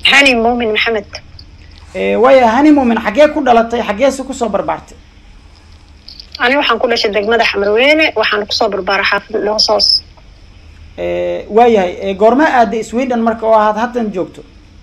hani muumin maxamed waaya hani muumin xaggee ku dhalatay xaggeese kusoo barbaartay ani waxaan ku dhashay degmada xamarweyne waxaan kusoo barbaaray xaafid loosoos waayahay goorma aaday sweden marka oo ahaad haddan joogto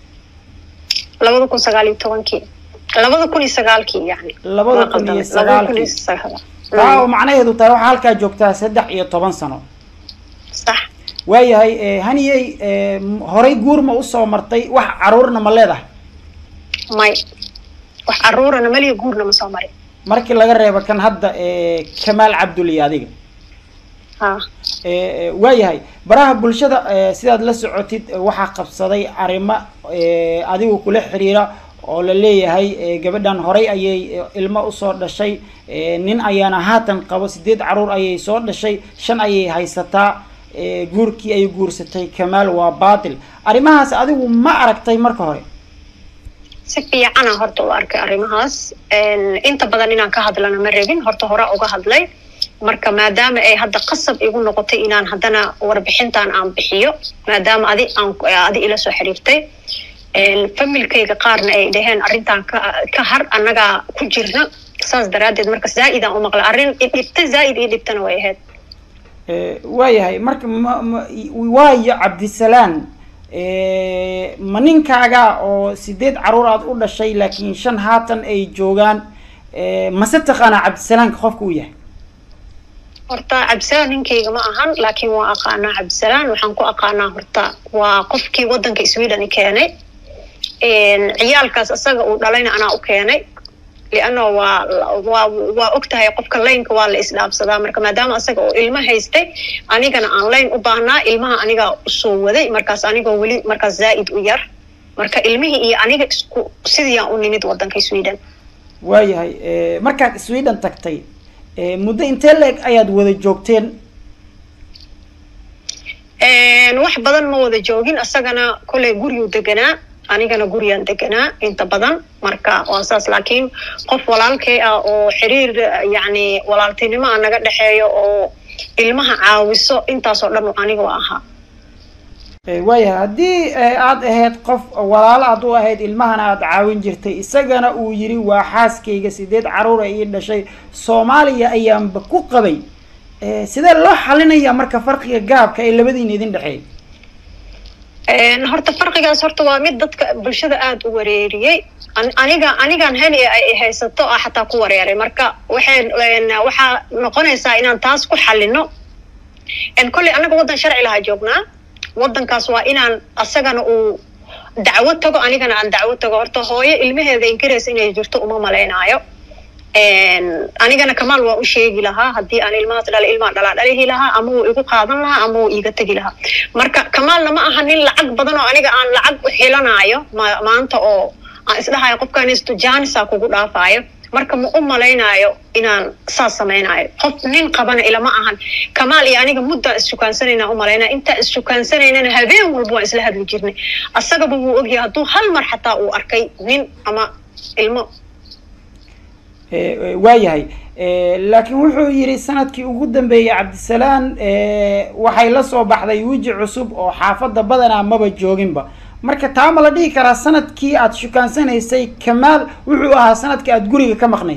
labada kun sagaal iyo tobankii labada kun iyo sagaalkii yani labada kun iyo sagaalkii taa oo macnaheedu tahay waxaa halkaa joogtaa saddex iyo toban sano sax waayahay haniyey horay guur ma usoo martay wax caruurna ma leedahay may wax caruurana maliya guurna ma soo marin markii laga reebo kan hadda kamaal cabduli adiga ha waayahay baraha bulshada sidaad la socotid waxaa qabsaday arrimo adigu kula xiriira oo la leeyahay gabadhan horay ayay ilmo usoo dhashay nin ayaana haatan qabo sideed caruur ayay soo dhashay shan ayay haysataa guurkii ay guursatay kamaal waa baatil arrimahaas adigu ma aragtay marka hore si fiicana horta u arkay arrimahaas inta badan inaan ka hadlana ma rabin horta hore uga hadlay marka maadaama ay hadda qasab igu noqotay inaan haddana warbixintan aan bixiyo maadaama adi aan adi ila soo xiriirtay familkayga qaarna ay dhaheen arrintan ka ka har annagaa ku jirna saas daraaddeed marka zaa-idaan u maqlay arrin idhibta zaa-id ii dhibtana way ahayd waayahay marka ma ma waayo cabdisalaan ma ninkaaga oo sideed caruur aad u dhashay laakiin shan haatan ay joogaan mase taqaanaa cabdisalaanka qofka uu yahay horta cabdisalaan ninkayga ma ahan laakiin waa aqaanaa cabdisalaan waxaan ku aqaanaa horta waa qofkii waddanka sweden keenay ciyaalkaas isaga uu dhalayna anaa u keenay lianno waa waa waa og tahay qofka laynka waa la isdhaafsadaa marka maadaama asaga oo ilmo haystay anigana aan layn u baahnaa ilmaha anigaa usoo waday markaas anigoo weli markaas zaa'id u yar marka ilmihii iyo aniga isku sidiiyaan u nimid waddanka sweden waayahay markaad sweden tagtay muddo intee la-eg ayaad wada joogteen wax badan ma wada joogin isagana kolley guryuu deganaa anigana guryaan deganaa inta badan marka waa saas laakiin qof walaalkay ah oo xiriir yacni walaaltinimo a naga dhexeeyo oo ilmaha caawiso intaasoo dhan aniga waa ahaa waayahay haddii aad ahayd qof walaalo aad u ahayd ilmahana aada caawin jirtay isagana uu yiri waa xaaskayga sideed caruura ii dhashay soomaaliya ayaanba ku qabay sidee loo xalinayaa marka farqiga gaabka ee labadiina idin dhexeey horta farqigaas horta waa mid dadka bulshada aada u wareeriyey aniga anigaan heli ay haysato ah xataa ku wareeray marka waxay waxaa noqonaysaa inaan taas ku xalino kolley anaga waddan sharci lahaa joognaa waddankaas waa inaan asagana uu dacwo tago anigana aan dacwo tago horta hooyo ilmaheeda inkaraysa inay jirto uma malaynaayo anigana kamaal waa u sheegi lahaa haddii aan ilmahaas dhala ilmaa dhalaa dhalihi lahaa ama wuu igu qaadan lahaa ama wuu iiga tegi lahaa marka kamaalna ma aha nin lacag badan oo aniga aan lacag xilanaayo maanta oo aan isdhahayo qofkaanisto janisa kugu dhaafaayo marka ma u malaynaayo inaan saas samaynayo qof nin qabana ilama ahan kamaal iyo aniga muddaan issukaansanayna u malaynaya intaan issukaansanayna habeen walba waan isla hadli jirnay asagaba wuu ogyahay hadduu hal mar xataa uu arkay nin ama ilmo waayahay laakiin wuxuu yidhi sanadkii ugu dambeeyey cabdisalaan waxay la soo baxday weji cusub oo xaafadda badanaa maba jooginba marka taa ma la dhihi karaa sanadkii aada shukaansanaysay kamaal wuxuu ahaa sanadkii aada guriga ka maqnayd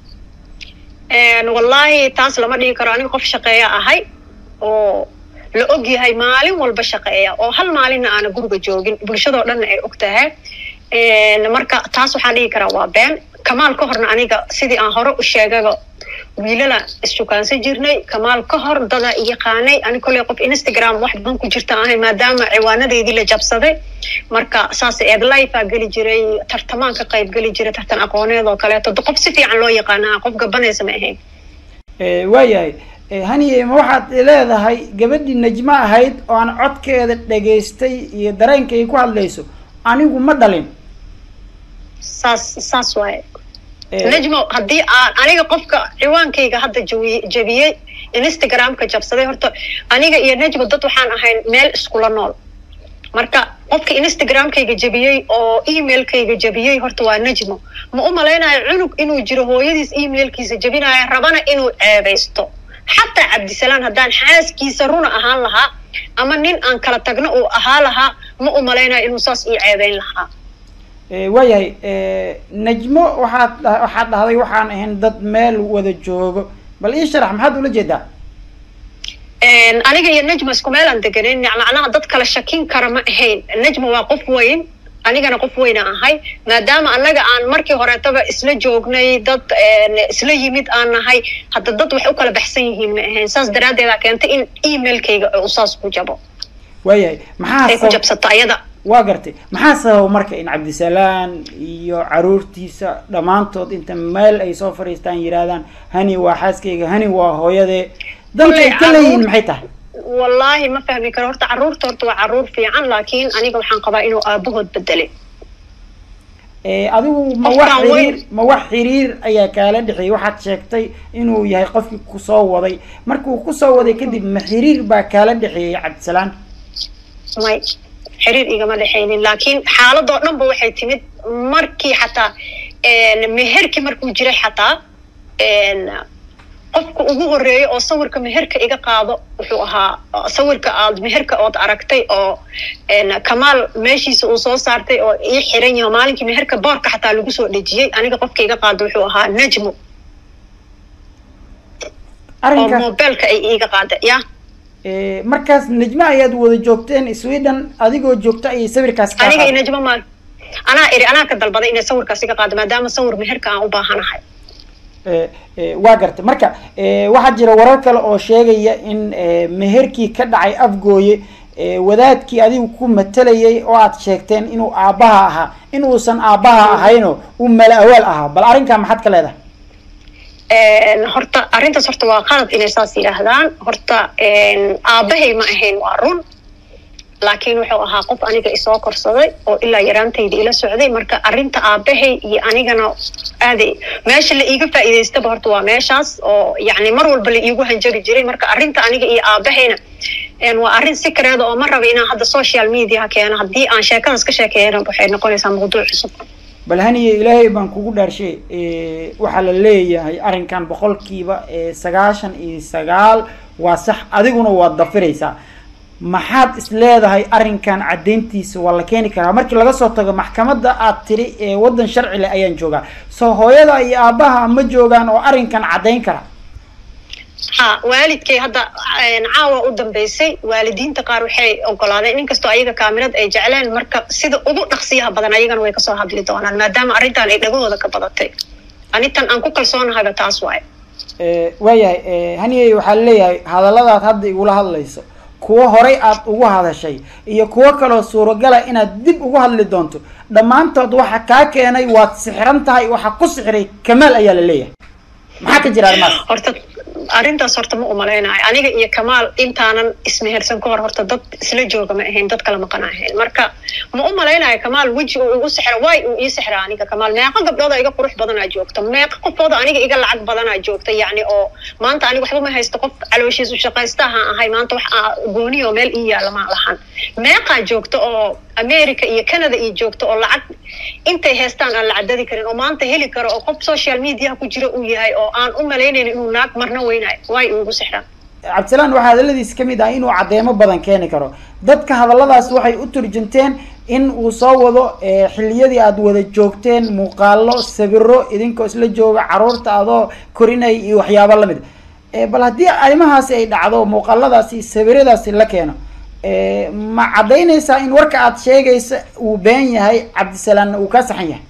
wallaahi taas lama dhihi karo aniga qof shaqeeya ahay oo la og yahay maalin walba shaqeeya oo hal maalinna aana guriga joogin bulshadoo dhanna ay og tahay marka taas waxaan dhihi karaa waa been kamaal ka horna aniga sidii aan hore u sheegaga wiilala issukaansan jirnay kamaal ka hor dada yaqaanay ani kolley qof instagram wax badan ku jirta ahay maadaama ciwaanadeydii la jabsaday marka saas eed lifea geli jiray tartamaan ka qayb geli jiray tartan aqooneed oo kaleeto qof si fiican loo yaqaana qof gabanaysa ma ahayn waayahay haniye ma waxaad leedahay gabadhii najmo ahayd oo aan codkeeda dhegaystay iyo dareenka ay ku hadlayso anigu ma dhalin saas saas waaye najmo haddii aan aniga qofka ciwaankayga hadda jawi jabiyey instagramka jabsaday horta aniga iyo najmo dad waxaan ahayn meel iskula nool marka qofka instagramkayga jabiyey oo emailkayga jabiyey horta waa najmo ma u malaynayo cunug inuu jiro hooyadiis emailkiisa jabinayo rabana inuu ceebaysto xataa cabdisalaan haddaan xaaskiisa runa ahaan lahaa ama nin aan kala tagno uu ahaa lahaa ma u malaynayo inuu saas ii ceebeyn lahaa waayahay najmo waxaad waxaad dhahday waxaan ahayn dad meel wada joogo bal ii sharax maxaad ula jeedaa aniga iyo najma isku meelaan deganin macnaha dad kale shakin kara ma ahayn najma waa qof weyn anigana qof weyna ahay maadaama annaga aan markii horeetaba isla joognay dad isla yimid aan nahay hadda dad wax u kala baxsan yihiin ma ahayn saas daraaddeeda keentay in emailkayga uu saas ku jabo waayahay maxaa ay ku jabsato ayada waa gartay maxaa sababa marka in cabdisalaan iyo caruurtiisa dhammaantood inta meel ay soo fadhiistaan yidhaahdaan hani waa xaaskayga hani waa hooyadee dalkay ka leeyihiin maxay tahay wallaahi ma fahmi karo horta carruurta horta waa carruur fiican laakiin aniga waxaan qabaa inuu aabahood bedelay adigu ma wax xiriir ma wax xiriir ayaa kaala dhexeeyay waxaad sheegtay inuu yahay qofkii kusoo waday markuu kusoo waday kadib ma xiriir baa kaala dhexeeyay cabdisalaan may xiriir igama dhexaynin laakiin xaaladoo dhan ba waxay timid markii xataa meherkii markuu jiray xataa qofka ugu horeeya oo sawirka meherka iga qaado wuxuu ahaa sawirka aad meherka ood aragtay oo kamaal meeshiisa uu soo saartay oo ii xiran yaho maalinkii meherka boorka xataa lagu soo dhejiyey aniga qofka iga qaado wuxuu ahaa najmo oo mobeelka ay iiga qaada ya markaas najmo ayaad wada joogteen sweden adigoo joogta ayay sawirkaas aniga iyo najmo maal anaa iri anaa ka dalbaday inay sawirkaas iga qaado maadaama sawir meherka aan u baahanahay waa gartay marka waxaa jira warar kale oo sheegaya in meherkii ka dhacay afgooye wadaadkii adigu ku matalayay oo aad sheegteen inuu aabbaha ahaa in uusan aabbaha ahayno uu mala awaal ahaa bal arrinkaa maxaad ka leedahay horta arrintaas horta waa qalad inay saas yidhaahdaan horta aabbahay ma ahayn waa run laakiin wuxuu ahaa qof aniga isoo korsaday oo ilaa yaraantayda ila socday marka arrinta aabahay iyo anigana aaday meesha la iiga faa'iidaystaba horta waa meeshaas oo yacni mar walba la iigu hanjabi jiray marka arrinta aniga iyo aabahayna waa arrin si kareeda oo ma raba inaan hadda social mediaha keeno haddii aan sheekadaas ka sheekeeyana waxay noqonaysaa mawduuc cusub bal haniye ilaahay baan kugu dhaarshay waxaa la leeyahay arrinkan boqolkiiba sagaashan iyo sagaal waa sax adiguna waad dafiraysaa maxaad is leedahay arrinkan caddayntiisa waa la keeni karaa markii laga soo tago maxkamadda aad tiri waddan sharci leh ayaan joogaa soo hooyada iyo aabbaha ma joogaan oo arrinkan caddayn kara ha waalidkay hadda caawa u dambeysay waalidiinta qaar waxay ogolaadeen inkastoo ayaga kaamirad ay jecleen marka sida ugu dhaqsiyaha badan ayagana way kasoo hadli doonaan maadaama arrintan ay dhagahooda ka badatay anintan aan ku kalsoonahayba taas waaye waayahay haniyey waxaa leeyahay hadalladaad hadda igula hadlayso kuwo horay aad ugu hadashay iyo kuwo kaloo suuragala inaad dib ugu hadli doonto dhammaantood waxa kaa keenay waad sixiran tahay waxa ku sixiray kamaal ayaa la leeyahay maxaa ka jira arrimaas horta arrintaas horta ma umalaynayo aniga iyo kamaal intaanan ismehersan ka hor horta dad isla jooga ma ahayn dad kala maqan ahayn marka ma u malaynayo kamaal weji uu igu sixra waay uu ii sixra aniga kamaal meeqa gabdhooda iga qurux badanaa joogta meeqa qofooda aniga iga lacag badanaa joogta yacni oo maanta aniga waxba ma haysto qof calooshiis u shaqaystahaan ahay maanta wax gooni oo meel ii yaalla ma lahan meeqaa joogta oo america iyo canada iyo joogta oo lacag intay heestaan aan la cadadi karin oo maanta heli karo oo qof social mediaha ku jira uu yahay oo aan u malaynayn inuu naag marna weynayo waay ugu sixraan cabdisalaan waxaa hadalladiis ka mid ah inuu caddeemo badan keeni karo dadka hadalladaas waxay u turjunteen in uu soo wado xilliyadii aad wada joogteen muuqaalo sawiro idinkoo isla jooga caruurta adoo korinay iyo waxyaabo lamid bal haddii arrimahaasi ay dhacdo muuqaaladaasi sawiradaasi la keeno ma caddaynaysaa in warka aad sheegaysa uu been yahay cabdisalaanna uu kaa saxan yahay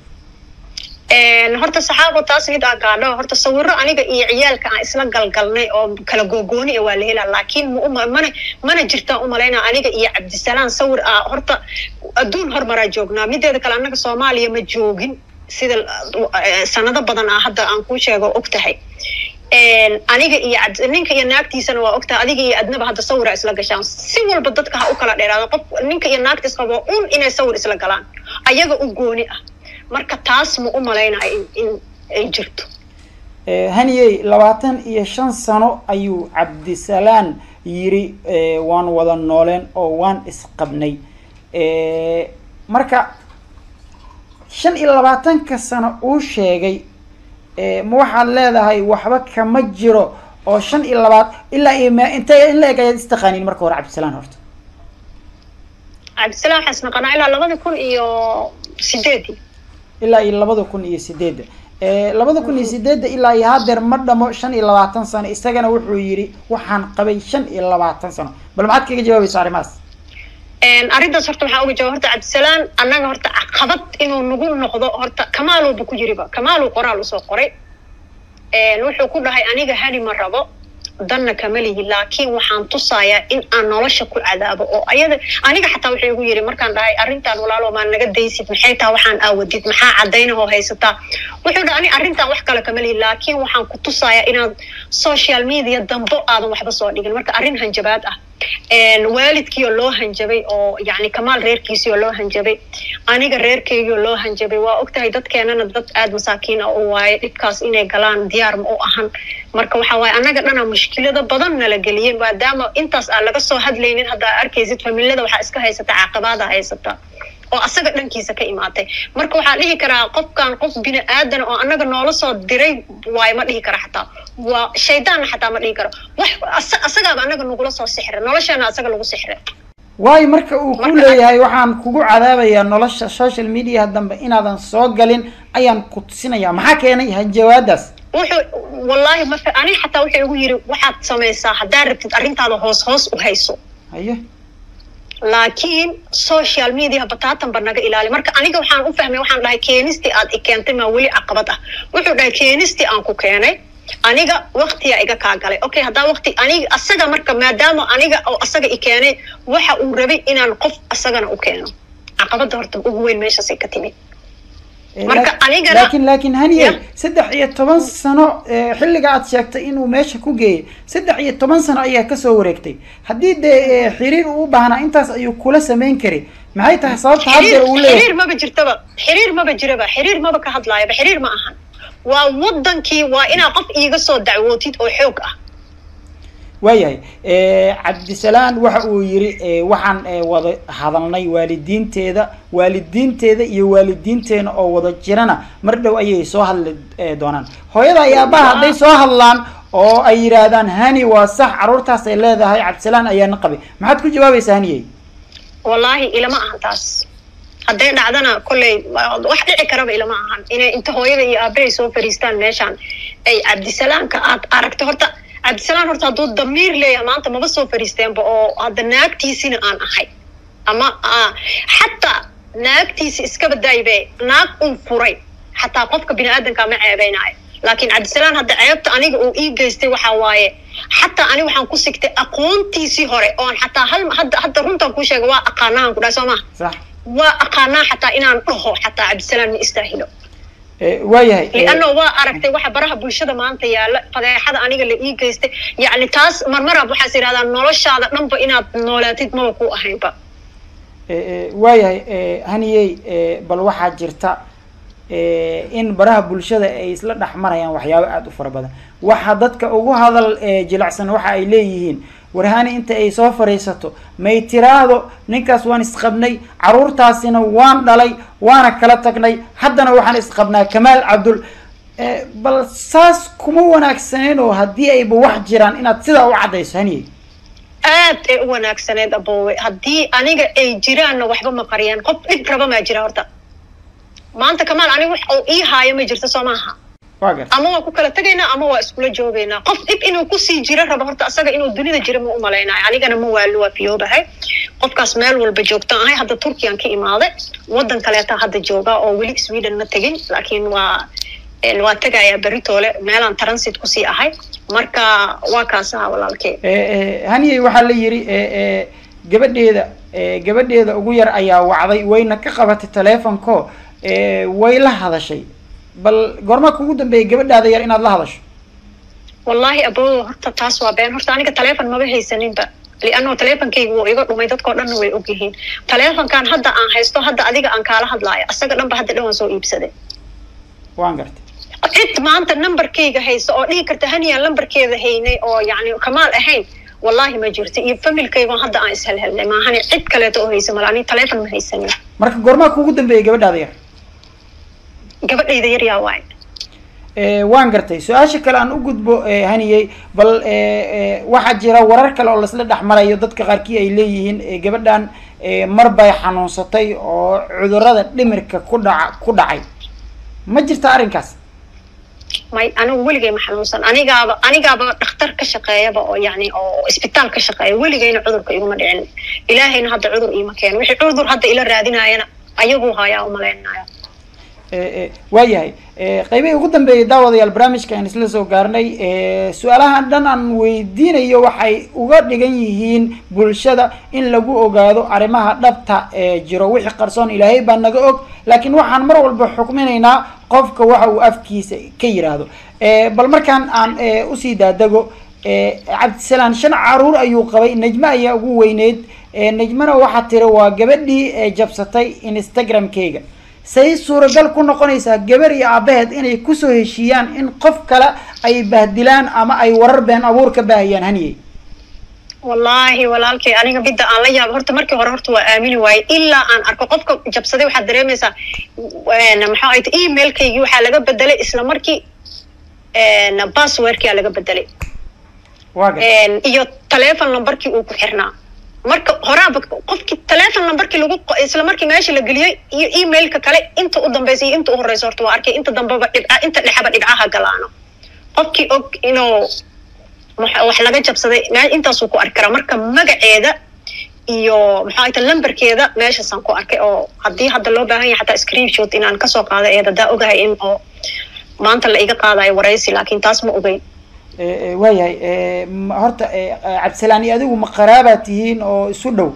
horta saxaabo taas mid aan gaadho horta sawiro aniga iyo ciyaalka aan isla galgalnay oo kala googooni a waa la helaa laakiin ma mana mana jirtaan umalaynaa aniga iyo cabdisalaan sawir ah horta adduun hormaraa joognaa mideeda kale annaga soomaaliya ma joogin sida sanado badan ah hadda aan kuu sheego og tahay aniga iyo ninka iyo naagtiisana waa ogtahay adiga iyo adnaba hadda sawira isla gashaan si walba dadka ha u kala dheeraado qof ninka iyo naagta isqabo un inay sawir isla galaan ayaga u gooni ah marka taas ma u malaynayo in ay jirto haniyey labaatan iyo shan sano ayuu cabdisalaan yiri waan wada nooleen oo waan isqabnay marka shan iyo labaatanka sano uu sheegay ma waxaad leedahay waxba kama jiro oo shan iyo labaad ilaa iyo m intay in la eg ayaad istaqaaniin marka hore cabdisalaan horta cabdisalaam waxaan isnaqanaa ilaa labada kun iyo sideedii ilaa iyo labada kun iyo sideedda labada kun iyo sideedda ilaa iyo hadeer ma dhamo shan iyo labaatan sano isagana wuxuu yidhi waxaan qabay shan iyo labaatan sano bal maxaad kaga jawaabaysa arrimahaas arrintaas horta waxaa uga jawaab horta cabdisalaam annaga horta caqabad inuu nagu noqdo horta kamaaluuba ku jiriba kamaaluu qoraal usoo qoray wuxuu ku dhahay aniga hani ma rabo danna kama lihi laakiin waxaan tusayaa in aan nolosha ku cadaabo oo ayada aniga xataa wuxuu igu yiri markaan dhahay arrintan walaalo maa naga daysid maxay taa waxaan aawadid maxaa cadaynahoo haysataa wuxuu dhahay ani arrintan wax kale kama lihi laakiin waxaan ku tusayaa inaad social media dambo aadan waxba soo dhigin marka arrin hanjabaad ah waalidkiioo loo hanjabay oo yani kamaal reerkiisiioo loo hanjabay aniga reerkeygioo loo hanjabay waa ogtahay dadkeenana dad aada masaakiin ah u waaye dhibkaas inay galaan diyaar ma u ahan marka waxa waaye annaga dhana mushkilada badan nala geliyey maadaama intaas aan laga soo hadlaynin haddaa arkaysid familada waxaa iska haysata caqabaada haysata oo asaga dhankiisa ka imaatay marka waxaa dhihi karaa qofkan qof bini aadan oo annaga noola soo diray waayo ma dhihi kara xataa waa shaydaanna xataa ma dhihi karo wax asagaaba annaga nagula soo sixray noloshana asaga lagu sixray waayo marka uu ku leeyahay waxaan kugu cadaabayaa nolosha social mediaha dambe inaadan soo galin ayaan ku tusinayaa maxaa keenay hanjawaadaas wuxuu wallaahi ma ani xataa wuxuu igu yiri waxaad samaysaa haddaad rabtid arrintaada hoos hoos u hayso haye laakiin social media bataatanba naga ilaali marka aniga waxaan u fahmay waxaan dhahay keenistii aad i keentay maa weli caqabad ah wuxuu dhahay keenistii aan ku keenay aniga waktiyaa iga kaa galay okay haddaa wakti aniga asaga marka maadaama aniga oo asaga i keenay waxa uu rabay inaan qof asagana u keeno caqabadda horta ugu weyn meeshaasay ka timid marka anigana laakiin laakiin haniye saddex iyo toban sano xilliga aad sheegtay inuu meesha ku geeyay saddex iyo toban sano ayaa kasoo wareegtay haddii dee xiriir uu u baahnaa intaas ayuu kula samayn kari maxay tahay sababta haddeer uu leeyahay xiriir maba jirtaba xiriir maba jiraba xiriir maba ka hadlaayaba xiriir ma ahan waa wadankii waa inaa qof iiga soo dacwootid oo xoog ah waayahay cabdisalaan waxa uu yiri waxaan wada hadalnay waalidiinteeda waalidiinteeda iyo waalidiinteena oo wada jirana mar dhow ayay soo hadli doonaan hooyada iyo aabaha hadday soo hadlaan oo ay yidhaahdaan hani waa sax carruurtaas ay leedahay cabdisalaan ayaana qabay maxaad ku jawaabaysaa haniyey wallaahi ilama ahan taas hadday dhacdana kolley wax dhici karaba ilama ahan inay inta hooyada iyo aabahay soo fariistaan meeshaan ay cabdisalaamka aad aragto horta cabdisalaan horta hadduu damiir leeyahay maanta maba soo fariisteenba oo hadda naagtiisina aan ahay ama xataa naagtiisi iskaba daaybe naag un furay xataa qofka bini aadanka ma ceebeynaayo laakiin cabdisalaan hadda ceebta aniga uu ii geystay waxa waaye xataa ani waxaan ku sigtay aqoontiisii hore oon xataa hal hadda hadda runtaan kuu sheega waa aqaanahan ku dhahay soo maha sax waa aqaanaa xataa inaan dhaho xataa cabdisalaan ma istaahilo waayahay lianno waa aragtay waxa baraha bulshada maanta yaalla fadeexada aniga la ii geystay yacni taas marmaraab waxaas yidhahdaa noloshaada dhanba inaad noolaatid maba ku ahaynba waayahay haniyey bal waxaa jirta in baraha bulshada ay isla dhex marayaan waxyaabo aada u fara badan waxa dadka ugu hadal jilacsan waxa ay leeyihiin warhani inta ay soo fariisato may tiraahdo ninkaas waan isqabnay carruurtaasina waan dhalay waana kala tagnay haddana waxaan isqabnaa kamaal cabdul bal saas kuma wanaagsaneyn oo haddii ayba wax jiraan inaad sidaa u caddayso haniyey aad ay u wanaagsaneed aboowe haddii aniga ay jiraanna waxba ma qariyaan qof dhib raba maa jira horta maanta kamaal aniga wax oo ii haayo ma jirto soo maaha waa garta ama waa ku kala tegaynaa ama waa iskula joogaynaa qof dhib inuu kusii jiro rabo horta asaga inuu dunida jiro ma umalaynayo anigana ma waalo waa fiyoobahay qofkaas meel walba joogtaan ahay hadda turkiyan ka imaaday wadan kaleeta hadda jooga oo weli sweden ma tegin laakiin waa waa tegayaa beritoole meelaan transit kusii ahay marka waa kaas aha walaalkee haniyey waxaa la yiri gabadheeda gabadheeda ugu yar ayaa wacday wayna ka qabatay telefonko way la hadashay bal goormaa kugu dambeeyay gabadhaada yar inaad la hadasho wallaahi aboo horta taas waa been horta aniga telefon maba haysaninba lianno telefonkayga wuu iga dhumay dadkao dhanna way ogyihiin telefonkan hadda aan haysto hadda adiga aan kaala hadlaayo asaga dhan ba hadda dhan waan soo iibsaday waan gartay cid maanta numberkayga haysta oo dhihi karta haniyaan lambarkeeda haynay oo yacni kamaal ahayn wallaahi ma jirto iyo familkaygon hadda aan ishelhelnay maahani cid kaleeto oo haysa mala ani telefon ma haysanin marka goormaa kugu dambeeyay gabadhaada yar gabadhayda yar yaa waay waan gartay su-aasha kale aan u gudbo haniyey bal waxaa jira warar kale oo laisla dhex marayo dadka qaarkii ay leeyihiin gabadhan mar bay xanuunsatay oo cudurada dhimirka ku dhaca ku dhacay ma jirta arrinkaas may anigu weligay ma xanuunsan anigaaba anigaaba dhakhtar ka shaqeeyaba oo yani oo isbitaal ka shaqeeya weligayna cudurka iguma dhicin ilaahayna hadda cudur iima keeno wixii cudur hadda ila raadinayana ayaguu hayaa umalaynaya waayahay qaybihii ugu dambeeyay daawadayaal barnaamijka aan isla soo gaarnay su-aalahan dhan aan weydiinayo waxay uga dhigan yihiin bulshada in lagu ogaado arrimaha dhabta ee jiro wixii qarsoon ilaahay baa naga og laakiin waxaan mar walba xukminaynaa qofka waxa uu afkiisa ka yiraahdo bal markaan aan usii daadego cabdisalaan shan caruur ayuu qabay najme ayaa ugu weyneyd najmena waxaa tiri waa gabadhii jabsatay instagram-keyga say suuragal ku noqonaysaa gabar iyo aabaheed inay kusoo heshiiyaan in qof kale ay bahdilaan ama ay warar been abuur ka baahiyaan haniyey wallaahi walaalkay aniga midda aan la yaabo horta markii hore horta waa aamini waaye ilaa aan arko qofka jabsaday waxaad dareemaysaa maxaa ay emailkaygii waxaa laga bedelay isla markii passwordkia laga bedelay iyo telefon numberkii uu ku xirnaa marka horaaba qofkii telefon numberkii lagu isla markii meesha la geliyey iyo emailka kale inta u dambaysa iyo inta u horeysa horta waa arkay inta dambeba dhibca inta dhexaba dhibcaha galaano qofkii og inuu wax laga jabsaday intaasuu ku arki karaa marka magaceeda iyo maxaa ta lamberkeeda meeshaasaan ku arkay oo haddii hadda loo baahan yahay xataa screenshot inaan kasoo qaado eed haddaa ogahay in oo maanta la iga qaadayo waraysi laakiin taas ma ogeyn waayahay horta cabdisalaan iyo adigu ma qaraabaad tihiin oo isu dhow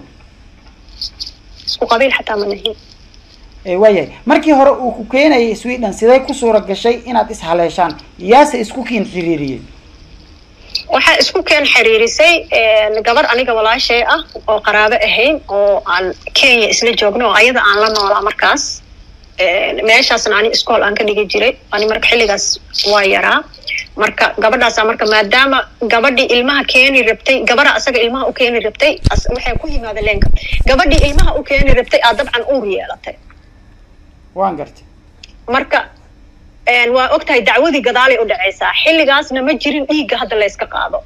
isku qabiil xataa ma nahin waayahay markii hore uu ku keenayay sweden sidee ku suura gashay inaad ishaleeshaan yaase isku kiin xiriiriyey waxaa isku keen xiriirisay gabar aniga walaashay ah oo qaraabo ahayn oo aan kenya isla joogno oo ayada aan la noolaa markaas meeshaasna ani iskool aan ka dhigi jiray ani marka xilligaas waa yaraa marka gabadhaasa marka maadaama gabadhii ilmaha keeni rabtay gabadha asaga ilmaha u keeni rabtay waxay ku yimaada leenka gabadhii ilmaha u keeni rabtay aa dabcan uur yeelatay waan gartay marka waa og tahay dacwadii gadaalay u dhacaysaa xilligaasna ma jirin dhiigga hadda layska qaado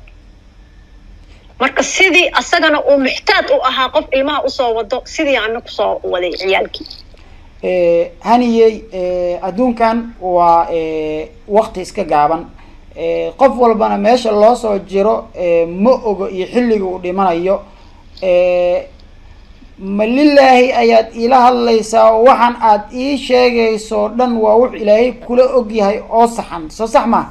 marka sidii asagana uu muxtaad u ahaa qof ilmaha usoo wado sidii ana kusoo waday ciyaalkii haniyey adduunkan waa wakti iska gaaban qof walbana meesha loo soo jiro ma ogo iyo xilliga uu dhimanayo ma lilaahi ayaad iila hadlaysaa oo waxaan aad ii sheegayso dhan waa wux ilaahay kula og yahay oo saxan soo sax maa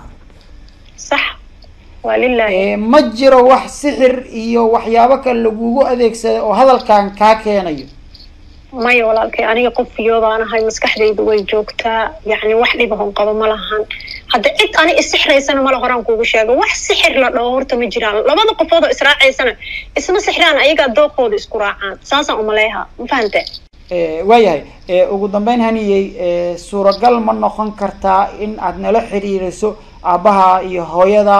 sax waa lilahi ma jiro wax sixir iyo waxyaabo kale lagugu adeegsaday oo hadalkan kaa keenayo maya walaalkay aniga qof fiyoobaan ahay maskaxdaydu way joogtaa yacni wax dhibahon qabo ma lahan hadda cid ani isixraysana mala horaan kuugu sheego wax sixir la dhaho horta ma jiraan labada qofood oo israacaysana isma sixraan ayagaa dooqooda isku raacaan saasaan umaleeha ma fahante waayahay ugu dambeyn haniyey suuragal ma noqon kartaa in aad nala xiriiriso aabbaha iyo hooyada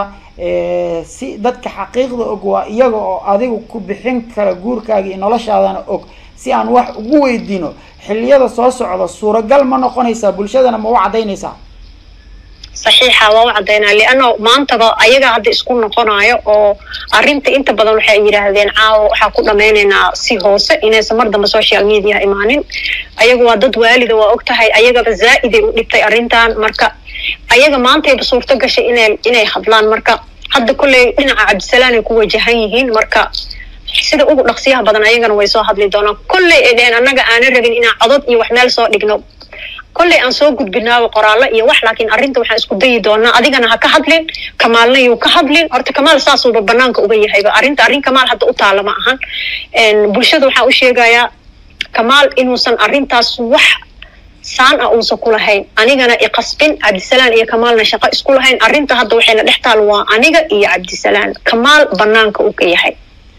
si dadka xaqiiqda og waa iyaga oo adigu ku bixin kara guurkaaga iyo noloshaadana og si aan wax ugu weydiino xilliyada soo socda suuragal ma noqonaysaa bulshadana ma u caddaynaysaa saxiixa waa u caddaynaa lianno maantaba ayaga hadda isku noqonayo oo arrinta inta badan waxay yidhaahdeen caawa waxaa ku dhamaynaynaa si hoose inaysan mar dambe social media imaanin ayaga waa dad waalida waa og tahay ayagaba zaa-iday u dhibtay arrintan marka ayaga maantayba suurto gashay inay inay hadlaan marka hadda kolley dhinaca cabdisalaan ay ku wajahan yihiin marka sida ugu dhaqsiyaha badan ayagana way soo hadli doonaan kolley ay dheheen annaga aanan rabin inaan codod iyo wax meel soo dhigno kolley aan soo gudbinaaba qoraallo iyo wax laakiin arrinta waxaan isku dayi doonaa adigana ha ka hadlin kamaalna yuu ka hadlin horta kamaal saasuuba banaanka uga yahayba arrinta arrin kamaal hadda u taala ma ahan bulshada waxaan u sheegayaa kamaal inuusan arrintaas wax saan ah uusan ku lahayn anigana iqasbin cabdisalaan iyo kamaalna shaqo isku lahayn arrinta hadda waxayna dhex taal waa aniga iyo cabdisalaan kamaal banaanka uu ka yahay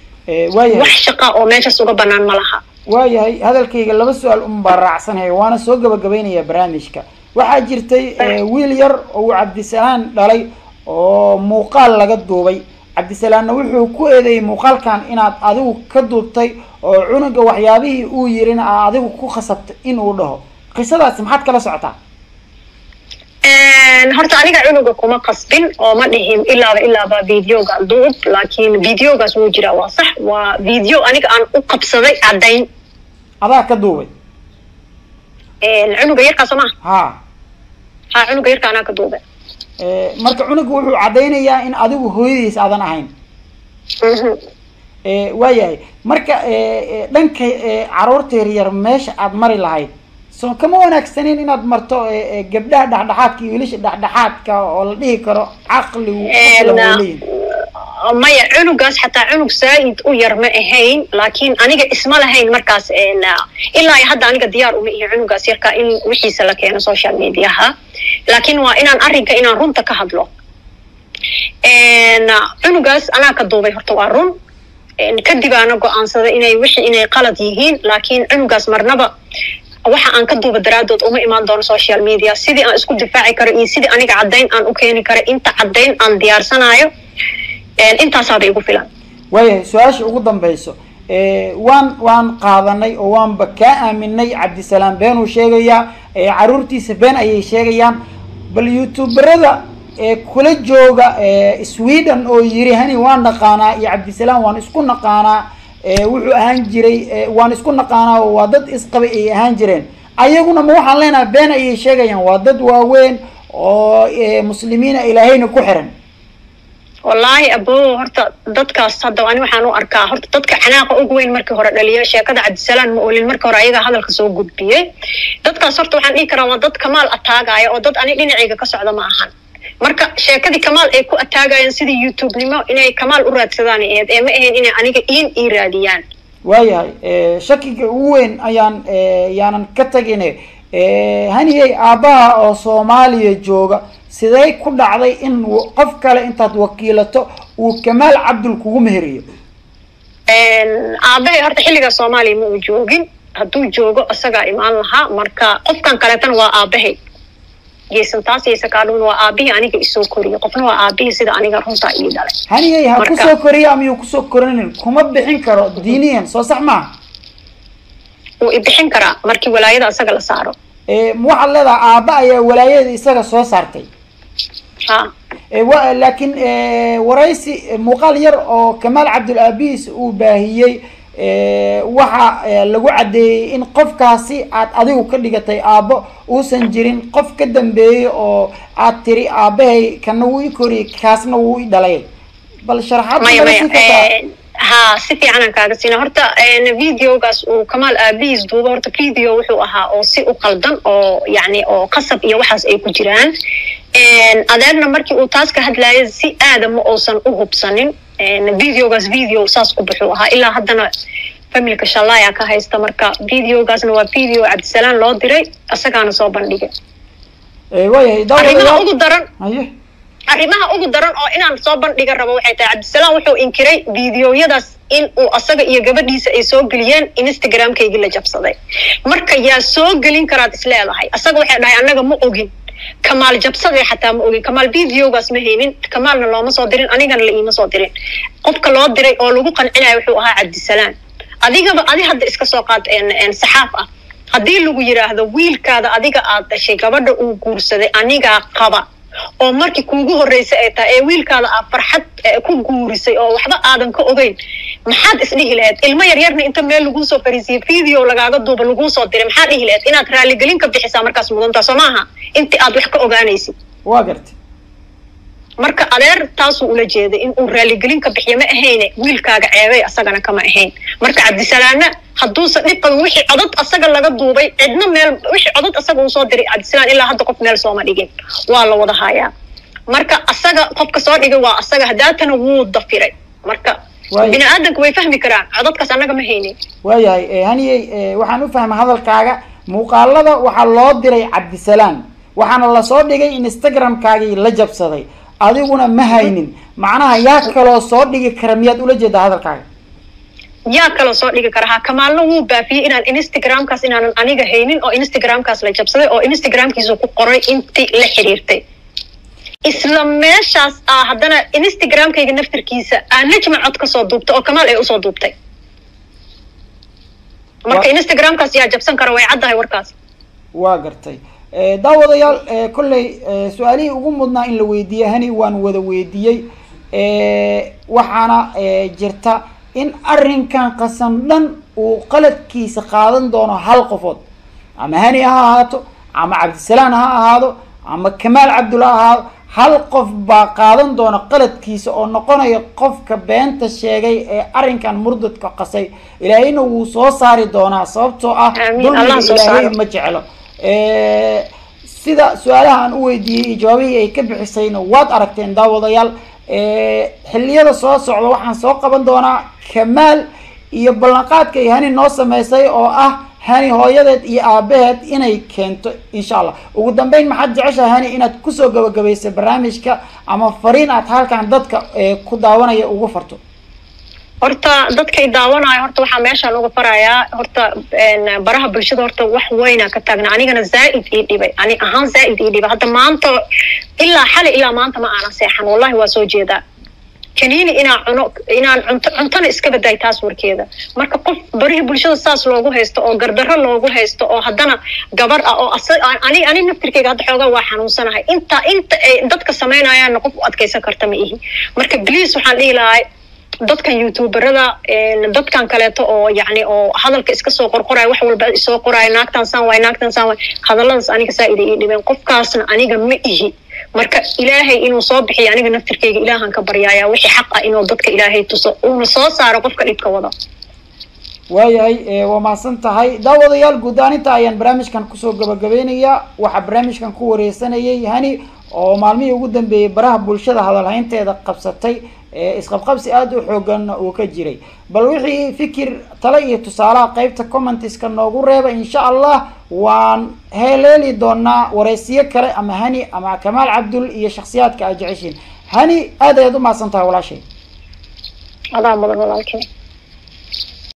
wax shaqa oo meeshaas uga banaan ma laha waayahay hadalkayga laba su-aal un baa raacsanaya waana soo gabagabaynayaa barnaamijka waxaa jirtay wiil yar oo uu cabdisalaan dhalay oo muuqaal laga duubay cabdisalaanna wuxuu ku eedeeyey muuqaalkan inaad adigu ka duubtay oo cunuga waxyaabihii uu yirina aa adigu ku khasabtay in uu dhaho qisadaasi maxaad kala socotaa horta aniga cunuga kuma qasbin oo ma dhihin ilaaba ilaaba videoga duub laakiin videogaas wuu jiraa waa sax waa video aniga aan u qabsaday caddayn adaa ka duubay cunuga yarkaa soo maha ha ha cunuga yarka anaa ka duubay marka cunuga wuxuu caddaynayaa in adigu hooyadiis aadan ahayn waayahay marka dhanka caruurta yaryar meesha aad mari lahayd soo kama wanaagsaneyn inaad marto gabdhaha dhexdhexaadka iyo wiilasha dhexdhexaadka oo la dhihi karo caqligu leeyihin maya cunugaas xataa cunug saa-id u yar ma ahayn laakiin aniga isma lahayn markaas ilaa hadda aniga diyaar uma ihi cunugaas yarka in wixiisa la keeno social mediaha laakiin waa inaan arrinka inaan runta ka hadlo cunugaas anaa ka duubay horta waa run kadib aana go-aansaday inay wixii inay qalad yihiin laakiin cunugaas marnaba waxa aan ka duuba daraadood uma imaan doono social media sidii aan isku difaaci karo iyo sidii aniga caddayn aan u keeni karo inta caddayn aan diyaarsanayo intaasaaba igu filan waayahay su-aasha ugu dambayso waan waan qaadanay oo waanba kaa aaminay cabdisalaam beenuu sheegayaa caruurtiisa been ayay sheegayaan bal youtuberada kula jooga sweden oo yiri hani waan naqaanaa iyo cabdisalaam waan isku naqaanaa wuxuu ahaan jiray waan isku naqaanaa oo waa dad isqabay ay ahaan jireen ayaguna ma waxaan leenahay been ayay sheegayaan waa dad waaweyn oo muslimiina ilaahayna ku xiran wallaahi abo horta dadkaas hadda ani waxaan u arkaa horta dadka xanaaqa ugu weyn markii hore dhaliya sheekada cabdisalaan ma olin markii hore ayagaa hadalka soo gudbiyey dadkaas horta waxaan dhihi karaa waa dad kamaal ataagaya oo dad ani dhinacayga ka socda ma ahan marka sheekadii kamaal ay ku ataagayaan sidii youtube-nimo inay kamaal u raadsadaan eed ee ma ahayn inay aniga iin ii raadiyaan waayahay shakiga ugu weyn ayaan yaanan ka tagine haniyey aabbaha oo soomaaliya jooga sidee ku dhacday in qof kale intaad wakiilato uu kamaal cabdul kugu meheriyo aabahay horta xilligaa soomaaliya ma uu joogin hadduu joogo isagaa imaan lahaa marka qofkan kaleetana waa aabahay geesantaas iyo sakaadhun waa aabihii aniga isoo koriyey qofna waa aabihii sida aniga runtaa ii dhalay haniyey ha kusoo koriya amiyuu kusoo korinin kuma bixin karo diiniyan soo sax maaha wuu ibixin karaa markii walaayada isaga la saaro waxaad leedaha aaba ayaa walaayada isaga soo saartay ha wa laakiin waraysi muuqaal yar oo kamaal cabdul aabihiis uu baahiyey waxa lagu caddeeyey in qofkaasi aad adigu ka dhigatay aabbo uusan jirin qof ka dambeeyey oo aad tiri aabahay kana wuu i koriyey kaasna wuu i dhalay bal sharaxaad maya maya ha si fiicanaan kaaga siina horta videogaas uu kamaal aabihiis duuba horta video wuxuu ahaa oo si u qaldan oo yani oo qasab iyo waxaas ay ku jiraan adeerna markii uu taas ka hadlaaya si aada ma uusan u hubsanin videogaas video saas ku buxuu ahaa ilaa haddana familka shallaya ka haysta marka videogaasna waa video cabdisalaan loo diray isagaana soo bandhigay waayahay arrimaha ugu daran haye arrimaha ugu daran oo inaan soo bandhiga rabo waxay tahay cabdisalaam wuxuu inkiray videoyadaas in uu asaga iyo gabadhiisa ay soo geliyeen instagramkaygii la jabsaday marka yaa soo gelin karaad is leedahay asaga waxay dhahay annaga ma ogin kamaal jabsadee xataa ma ogin kamaal videogaas ma haynin kamaalna looma soo dirin anigana la iima soo dirin qofka loo diray oo lagu qancinayo wuxuu ahaa cabdisalaam adigaba adi hadda iska soo qaad saxaaf ah haddii lagu yidhaahdo wiilkaada adiga aad dhashay gabadha uu guursaday anigaa qaba oo markii kuugu horreysay ay tahay ee wiilkaada aad farxad ku guurisay oo waxba aadan ka ogeyn maxaad isdhihi lahayd ilmo yaryarna inta meel laguu soo fariisiyay video lagaaga duuba laguu soo diray maxaad dhihi lahayd inaad raaligelin ka bixisaa markaas mudantaa soo maaha intii aad wax ka ogaanaysid waa gartay marka adeer taasuu ula jeeday in uu raaligelin ka bixiyo ma ahayne wiilkaaga ceebay asagana kama ahayn marka cabdisalaamna hadduusan dhib qabin wixii codod asaga laga duubay cidna meel wixii codod asaga uu soo diray cabdisalaan ilaa hadda qof meel sooma dhigin waa la wada hayaa marka asaga qofka soo dhigay waa asaga hadaatana wuu dafiray marka bini aadanku way fahmi karaan cododkaas annaga ma haynin waayahay haniyey waxaan u fahmay hadalkaaga muuqaalada waxaa loo diray cabdisalaam waxaana lasoo dhigay instagramkaagii la jabsaday adiguna ma haynin macnaha yaa kaloo soo dhigi kara miyaad ula jeedaa hadalkaaga yaa kaloo soo dhigi kara ha kamaalna wuu baafiyey inaan instagramkaas inaanan aniga haynin oo instagramkaas la jabsaday oo instagramkiisa ku qoray intii la xiriirtay isla meeshaas ah haddana instagramkayga naftirkiisa aa najma cod ka soo duubtay oo kamaal ay usoo duubtay marka instagramkaas yaa jabsan kara way caddahay warkaas waa gartay daawadayaal kolley su-aalihii ugu mudnaa in la weydiiyey hani waan wada weydiiyey waxaana jirta in arrinkan qasan dhan uu qaladkiisa qaadan doono hal qofood ama hani ha ahaato ama cabdisalaan ha ahaado ama kamaal cabdulla ha ahaado hal qof baa qaadan doona qaladkiisa oo noqonaya qofka beenta sheegay ee arrinkan murdadka qasay ilaahayna wuu soo saari doonaa sababtoo ah dulmiga ilaahay ma jeclo sida su-aalaha aan u weydiiyey iyo jawaabihii ay ka bixisayna waad aragteen daawadayaal xilliyada soo socda waxaan soo qaban doonaa kamaal iyo ballanqaadka ay hani noo sameysay oo ah hani hooyadeed iyo aabaheed inay keento insha allah ugu dambeyn maxaad jeceshahay hani inaad kusoo gabagabaysay barnaamijka ama fariin aad halkan dadka ku daawanaya ugu farto horta dadkay daawanayo horta waxaa meeshaan uga farayaa horta baraha bulshada horta wax weyna ka taagna anigana zaaid ii dhibay ani ahaan zaaid ii dhibay hadda maanta ilaa xali ilaa maanta ma aanan seexan wallahi waa soo jeedaa kaniini inaan cuno inaan cunto cuntona iska baday taas warkeeda marka qof barihii bulshada saas loogu haysto oo gardarro loogu haysto oo haddana gabar ah oo ani ani naftirkeyga hadda xoogaa waa xanuunsanahay inta inta ay dadka samaynayaanna qof u adkaysan karta ma ihi marka bliis waxaan dhihi lahay dadkan youtuberada dadkan kaleeto oo yani oo hadalka iska soo qorqoraya wax walba soo qoraya naagtan saan waay naagtan saan waay hadalladaas aniga saa ida ii dhibeen qofkaasna aniga ma ihi marka ilaahay inuu soo bixiyo aniga naftirkeyga ilaahan ka baryaaya wixii xaq ah inuu dadka ilaahay tuso uuna soo saaro qofka dhibka wada waayahay waa mahadsan tahay daawadayaal guud aaninta ayaan barnaamijkan kusoo gabagabeynayaa waxaa barnaamijkan ku wareysanayay hani oo maalmihii ugu dambeeyey baraha bulshada hadalhaynteeda qabsatay isqabqabsi aada u xooganna uu ka jiray bal wixii fikir tale iyo tusaalaha qeybta commentiska noogu reeba insha allah waan heleeli doonaa wareysiyo kale ama hani ama kamaal cabdul iyo shaksiyaadka aad jeceshiin hani aad ayaad u mahadsan tahay walaashay adaa mudan walaalkey